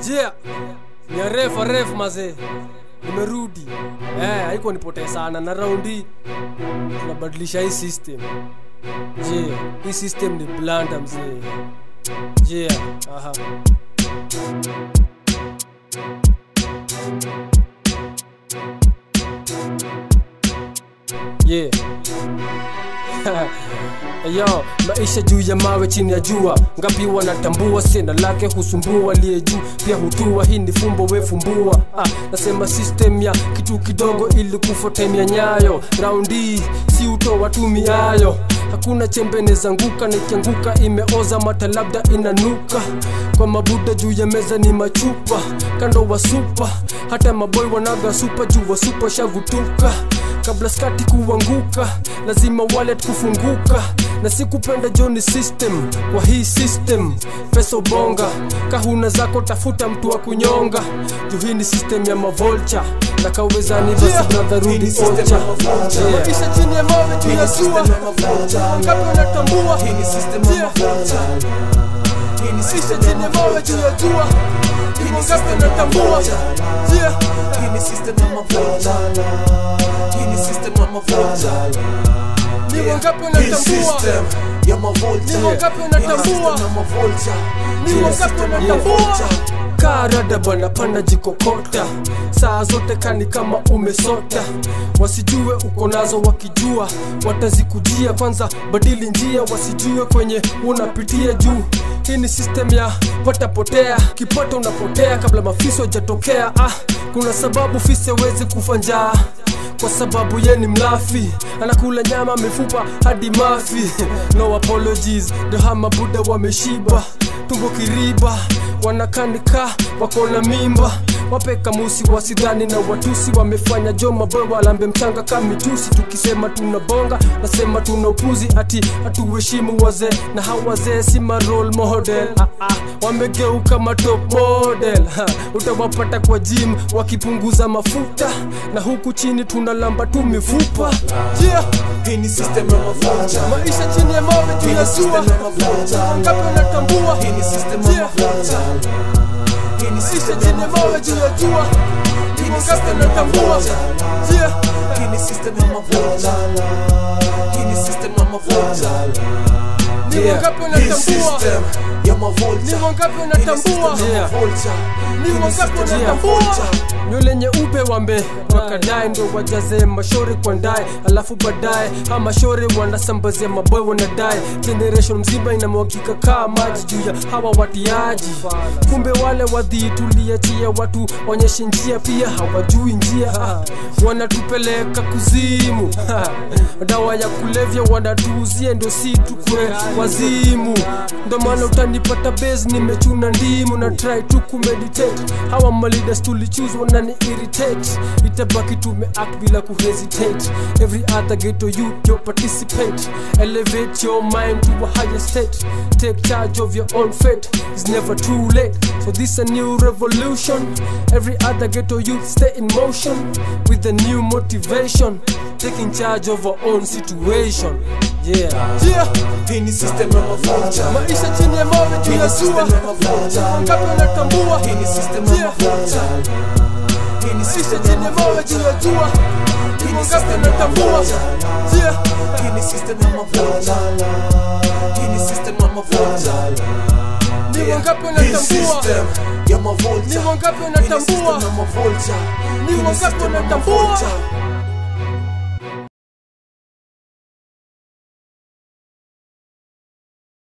jia ni aref aref mazee nimerudi eh, haiko nipotee sana na raundi tunabadilisha hii system je hii system ni blanda mzee je aha yeah Yo, maisha juu ya mawe chini ya jua ngapi wanatambua sena lake husumbua aliye juu pia hutua hii ni fumbo wefumbua ah, nasema system ya kitu kidogo ili kufuatemia nyayo raundi si utoa tumiayo hakuna chembe nezanguka nikianguka imeoza mata labda inanuka kwa mabuda juu ya meza ni machupa kando wa supa hata maboy wanaga supa juu wa supa shagutuka kabla skati kuanguka lazima wallet kufunguka na sikupenda joni system kwa hii system pesa bonga kahuna zako tafuta mtu wa kunyonga juu hii ni system ya mavolcha na kawezani basi Yeah. brother Hii rudi ni system ocha ya mavolcha. Yeah. Maisha chini ya mawe juu ya jua ngapi wanatambua Yeah. Maisha chini ya mawe juu ya jua hivyo ngapi wanatambua Yeah. ni wangapi wanatambua ni wangapi wanatambua ni wangapi wanatambua karada bana pana jikokota saa zote kani kama umesota wasijue uko nazo wakijua watazikujia kwanza badili njia wasijue kwenye unapitia juu hii ni system ya patapotea kipata unapotea kabla mafiso hajatokea ah, kuna sababu fisi hawezi kufa njaa kwa sababu ye ni mlafi anakula nyama mifupa hadi mafi no apologies dohama buda wameshiba tumbo kiriba wanakanika wako na mimba wape kamusi wasidhani na watusi wamefanya jo maboy walambe mchanga kamitusi tukisema tuna bonga nasema tuna upuzi ati hatuheshimu wazee na hawazee si ma role model ah, ah, wamegeuka ma top model ha, utawapata kwa gym wakipunguza mafuta na huku chini tunalamba tu mifupa Yeah. maisha chini ya mawe juu ya jua ngapi wanatambua Yeah. maisha chini ya mawe juu ya jua hivyo ngapi wanatambua Yeah. ni wangapi wanatambua ni wangapi wanatambua Yeah. ni wangapi wanatambua nywele nyeupe wambe wakadae ndo wajaze mashori kwa ndae alafu baadaye ha mashori wanasambazia maboy wanadae generation mzima inamwagika kaa maji juu ya hawa watiaji kumbe wale wadhiituliachia watu onyeshe njia pia hawajui njia ah, wanatupeleka kuzimu ha, dawa ya kulevya wanatuuzie ndo si tukwe wazimu ndo maana utanipata base nimechuna ndimu na try tu kumeditate hawa malidas tulichoose wanani irritate itabaki tumeact bila kuhesitate every other ghetto youth yo participate elevate your mind to a higher state take charge of your own fate it's never too late so this a new revolution every other ghetto youth stay in motion with a new motivation taking charge of our own situation yeah Yeah. maisha chini ya mawe juu ya jua ngapi wanatambua Yeah. maisha chini ya mawe juu ya jua hivyo ngapi wanatambua Yeah. ni wangapi wanatambua ni wangapi wanatambua ni wangapi wanatambua